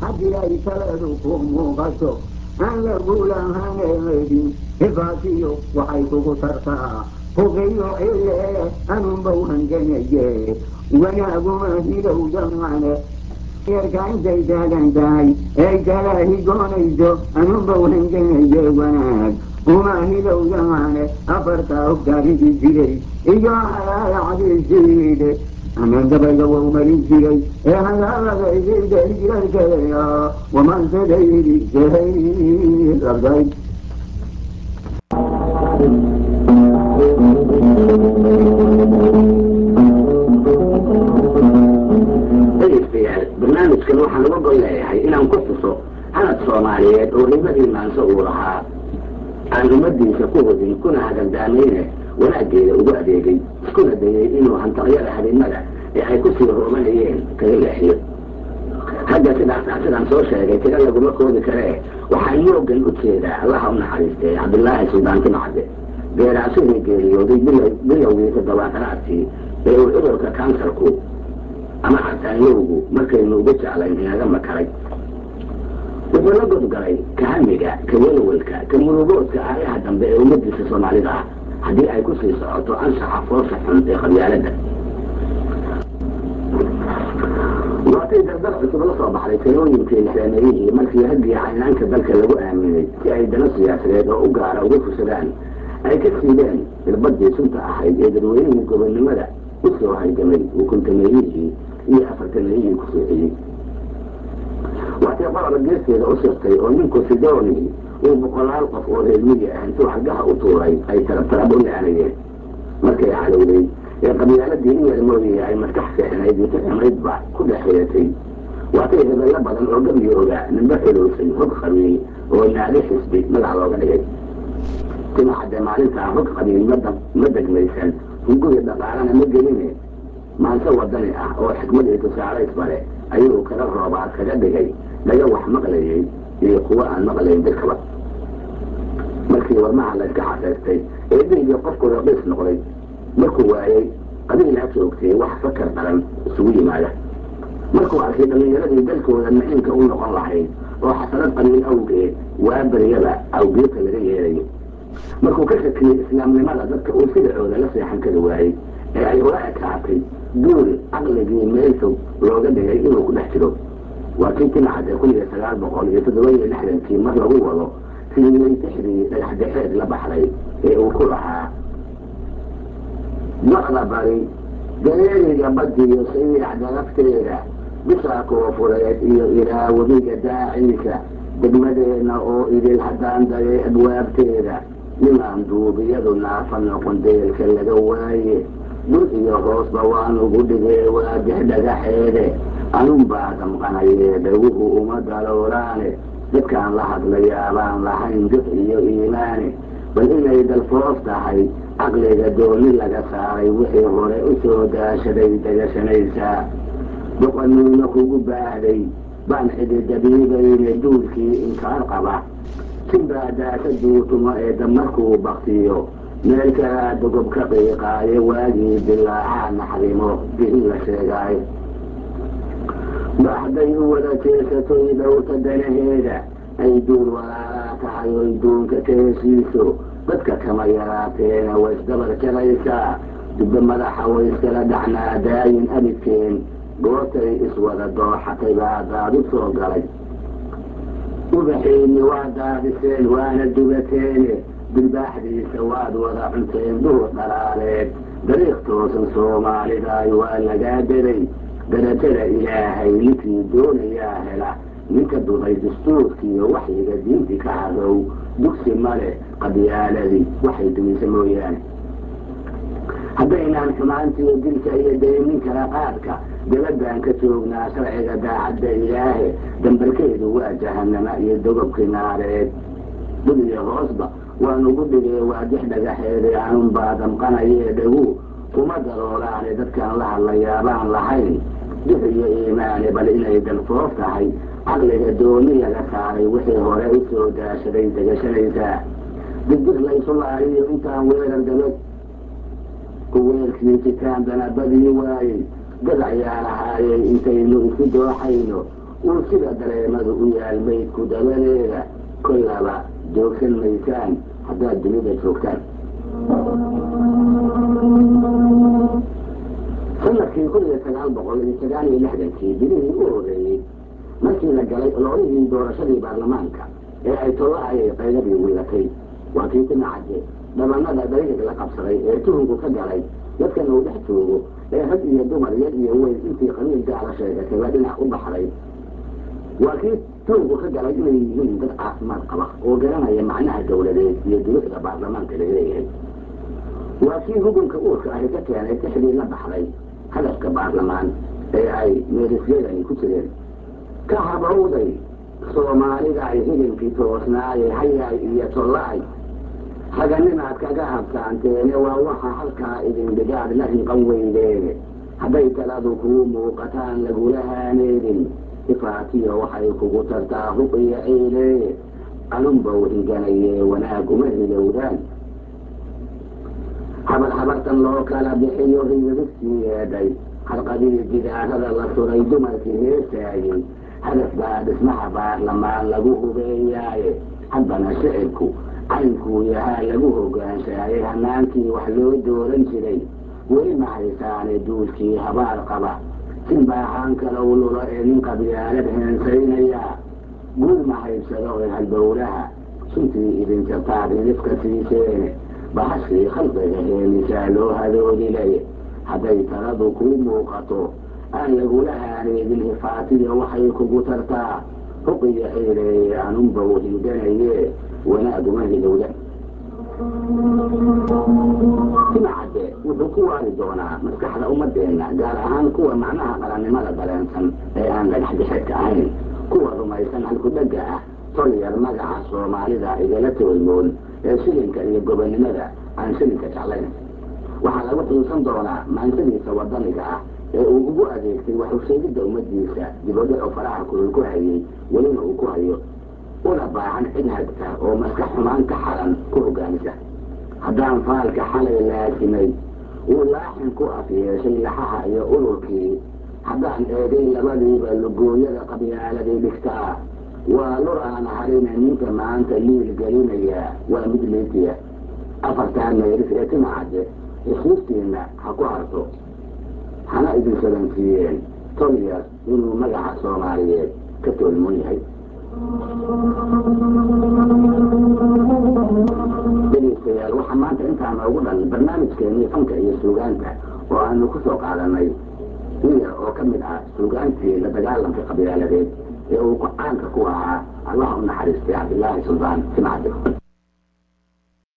haddii ay taladu ku muuqato aan lagulahaneedin hibaatiyo waxay kugu tartaa huqiyo cille anunbau hanganaye wanaaguma hilowdamane eerka intay taagan tahay ay kala higoonayso anunbau hanganaye wanaag uma hilowdamane afartaa hogtaaridi jiray iyo halaayacdisiide amaan gabayga wau marin jiray ee hadaaladaysidaijarkeeya wamansadaydisahay rabday dhegeystayaal barnaamijkan waxaan uga gol leeyahay inaan ku tuso hanad soomaaliyeed oo hibadii maanso uu lahaa aan ummadiisa ku hudin kuna hagandaameyne wanaaggeeda ugu adeegay iskuna dayay inuu hantaqyada habeenada ee ay kusii hoomanayeen kaga leexiyo hadda sidaas sidaan soo sheegay tiro laguma koodi karee waxaan moogan u jeedaa allaha u naxariistay cabdilaahi suldaan timacade geeraashadii geeriyooday bilowgii toddobaatanaadkii ee uu cudurka kansarku ama cataanyowgu markaynu ugu jeclayn inaga makaray wuxuu la godgalay kahamiga ka welwelka ka murugoodka aayaha dambe ee ummadiisa soomaalida ah haddii ay ku sii socoto anshaxa foosha xun ee qabyaaladda waatay dardar cusub la soo baxday talooyinkii saameeyihii markii raggii caynaanka dalka lagu aaminay si ay dano siyaasadeed oo u gaara uga fusadaan ay ka siideen irbadii sunta ahayd ee dadweynihii gobonnimada u soo halgamay ukuntameeyihii iyo afartameeyihii ku soociyey waatay qoroba geesteeda u sirtay oo ninku sidoni uu boqolaal qof oo reermiyi ah intuu xaggaha u tuuray ay tarabtarab u leanayeen markay calowday ee qabyaaladii in yar mooyaya ay maskax seexnayd iyo ficnaydba ku dhex xiratay waatay hebello badan oo gabiyo ogaa nimba xilowsay hog qabiil oo naadi xisbi magac looga dhigay timacadde maalintaa hog qabiil ma degmaysan hunguri dhaqaalana ma geline maanse wadani ah oo xikmad iyo tusaalaysba leh ayuu kaga roobaad kaga dhigay laga wax maqlayay iyo kuwo aan maqlayn dadkaba markii warmaha layska xaseystay ee dhiigii qofku raqiis noqday markuu waayey qabiilaa joogtay wax fakar daran isugu yimaada markuu arkay dhallinyaradii dalkooda naciimka u noqon lahayd oo xasanad qabiil awgeed waa baryaba awgeedka laga yeelayo markuu ka shakiyey islaamnimada dadka uu sidacooda la seexan kari waayey ee ay ula ekaatay duul caqligii meel fog looga dhigay inuu ku dhex jiro waa kii timacadee kun iyo sagaal boqol iyo toddoba iyo lixdankii mar lagu wado sidii tixdii dhagaxdhexeed la baxday ee uu ku lahaa docda bari dareeriga badiyo sayiicda lafteeda bishaa koofureed iyo ilaa webiga daaciisa degmadeenna oo idil haddaan dayay abwaabteeda nimaan duubiyadu naafa noqon deelka laga waaye dhul iyo hoosba waanugu dhigee waadix dhagaxeede anunbaa damqanayee dhawuhu uma dalooraane dadkaan la hadlayaabaan lahayn dux iyo iimaane bal inay dalfoof tahay caqliga dooni laga saaray wixii hore u soo daashaday degashanaysaa boqoniino kugu baahday baan xididabiibayne duulkii inkaar qaba sinbaa daasa duutumo ee damarkuu baktiyo meel kalaa dogob ka qiiqaayo waagii dilaacaa naxrimo dihin la sheegaayo baxday u wada jeesatoy dhowta danaheeda ay duul walaalaa tahay oy duunka ka heshiiso dadka kama yaraateena way isdabar jaraysaa dibbe madaxa way iskala dhacnaa daayin abidkeen goortay iswada dooxatay baa daadu soo galay ubaxiinni waa daadiseen waana dugateene dilbaaxdiisa waad wada cunteen duur dhalaareed dariiq toosan soomaalidaay waa lagaa deray darajada ilaahay ninkii doonayaa hela ninka duday dastuurkiiyo waxyiga diinti ka hadow dugsi male qabyaaladii waxay dumisa mooyaane haddaynaan xumaantiiyo dilka iyo daynin kala qaadka dabadaan ka joognaa sharciga daacadda ilaahe dambarkeedu waa jahanama iyo dogobkii naareed dul iyo hoosba waanugu dhigee waadix dhagaxeede anunbaa damqanayee dhagu kuma daroolaane dadkaan la hadlayaabaan lahayn dux iyo iimaane bal inay dalfoof tahay caqliga dooni laga saaray wixii hore u soo daashaday degashanaysaa digdig laysu laariyo intaan weerar gabad ku weerkii jitaan danabadii waayey gadac yaa lahaayey intaynu isu dooxayno uu sida dareemadu u yaal maydku dabadeeda kollaba joogsan maysaan haddaad dunida joogtaan sanadkii kun iyo sagaal boqol iyo sagaal iyo lixdankii bilihii u horeeyey markii la galay ololihii doorashadii baarlamaanka ee ay tolla ayay qaydadii wiilatay waa kii timacade dhabanada dariiq la qabsaday ee tuhunku ka galay dadkan uu dhex joogo ee rag iyo dumar yar iyo weyn intii qabiil gaala sheegatayba dhinac u baxday waa kii tuhunku ka galay inay yihiin dad caafimaad qaba oo garanaya macnaha dowladeed iyo duruucda baarlamaanka laga leeyahay waa kii hugunka uurka ahi ka keenay tixdii la baxday hadafka baarlamaan ee ay meerisyadani ku jireen ka habowday soomaalida ay hidinkii toosnaaye hayaay iyo tollaay haganimaad kaga habsaanteene waa waxa halkaa idin dhigaad la hinqan weydeene hadday taladu kuu muuqataan lagula haaneedin ifaatiyo waxay kugu tartaa huq iyo ciileeye anunbow higanaye wanaag uma hilowdaan habar habartan loo kala bixiyo riirigtii yeedhay halqadii gidaarada la suray dumarkii heesaayey hadaf baa dhismaha baarlamaan lagu hubeeyaaye haddana shicibku caynkuu yahaa lagu hogaanshaayay hanaankii wax loo dooran jiray weli ma haysaane duulkii habaar qaba sin baahaan kalow lulo ee nin qabyaalad heensaynaya guul ma haybsado ee halbowlaha suntii idin jartaad hilifka siiseene bahashii khalqiga heenisaa loo hadoodilay hadday taladu kuu muuqato aan lagula haaneedin hifaatiya waxay kugu tartaa huqiyo ciileeye anunbow hinganaye wanaaguma hilowda timacadde wuxuu ku waari doonaa maskaxda ummadeenna gaar ahaan kuwa macnaha qarannimada dareensan ee aan dhagaxdhexedka ahayn kuwa rumaysan halkudhegga ah tolyar magaca soomaalida igala toolmoon ee shilinka iyo gobonnimada aan shilinka jeclayn waxaa lagu xiisan doonaa maansadiisa wadaniga ah ee uu ugu adeegtay waxusheegidda ummaddiisa dibadhaco faraha kulul ku hayay welina uu ku hayo una baahan cid hagta oo maska xumaan ka xalan ku hogaamisa haddaan faalka xalay laasimay uu laaxin ku af yeeshay laxaha iyo ururkii haddaan eegay labadiiba lugooyada qabyaaladii dhigtaa waa lur aan harina ninka maanta liil gelinaya waa mid liitiya afartaa meeris ee timacadde xusuustiinna ha ku harto hana idin sabansiiyeen tolyar inuu magaca soomaaliyeed ka toolmoon yahay dhegeystayaal waxaa maanta intaa noogu dhan barnaamijkeenii fanka iyo suugaanta oo aanu ku soo qaadanay in yar oo ka mid ah suugaantii la dagaalamka qabyaaladeed ee uu caanka ku ahaa allaha u naxariistay cabdilaahi suldaan simcade